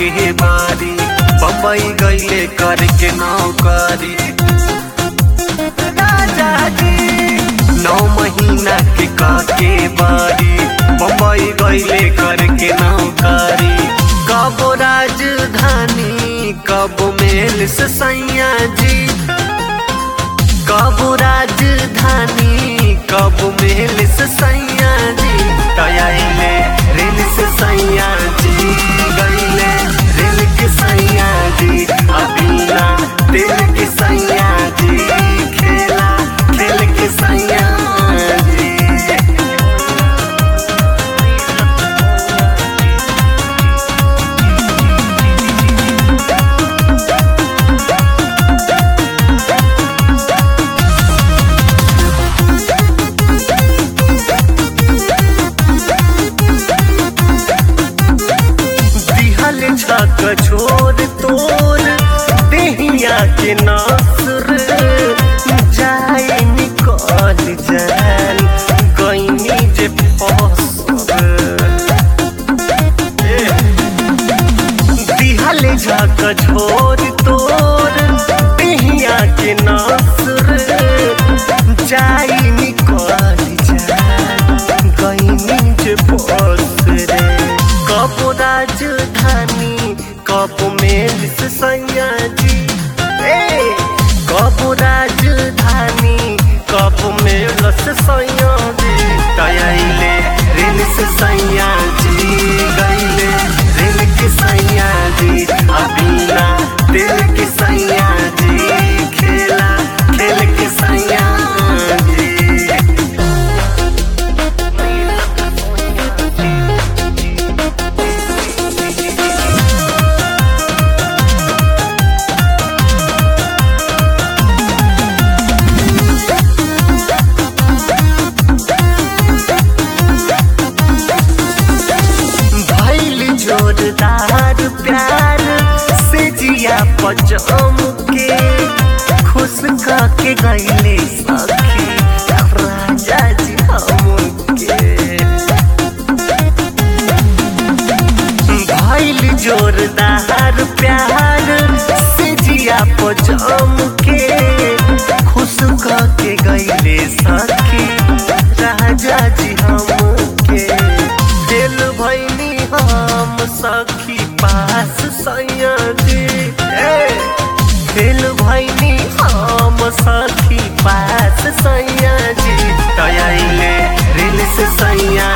के बारी बम्बई गईले करके नौकरी राजा जी नौ महीना के काके बारी बम्बई गईले करके नौकरी कब राजधानी कब मेल से सैया जी कब राजधानी कब मेल से सैया जी तयाइले रेल से सैया जी गईले रेल के सैया जी अबीना दिल के सैया जी खेला खेल के सैया जी दिहल छक छोर तोर देहिया के नासुर जाए निकल जान गईनी जे फसर दिहल झक छोर तोर देहिया के नासुर जाए निकल जान गईनी जे फसर कब राजधानी कब मेल से सैया जी ए, कब राजधानी कब मेल से सैया जी तयाइले रेल से सैया जी गईले रेल के सैया जी अबीना दिल के सैया जी खेला खेल के सैया जी भैल जोरदार प्यार से जिया पजम के खुश के गईले सखी राजा जी हमके भैल जोरदार प्यार से जिया पजम के खुश के गईले सखी राजा जी हमके दिल भैनी हम सखी पास सैया जी ए, दिल भैनी हम सखी पास सैया जी तयाइले रेल से सैया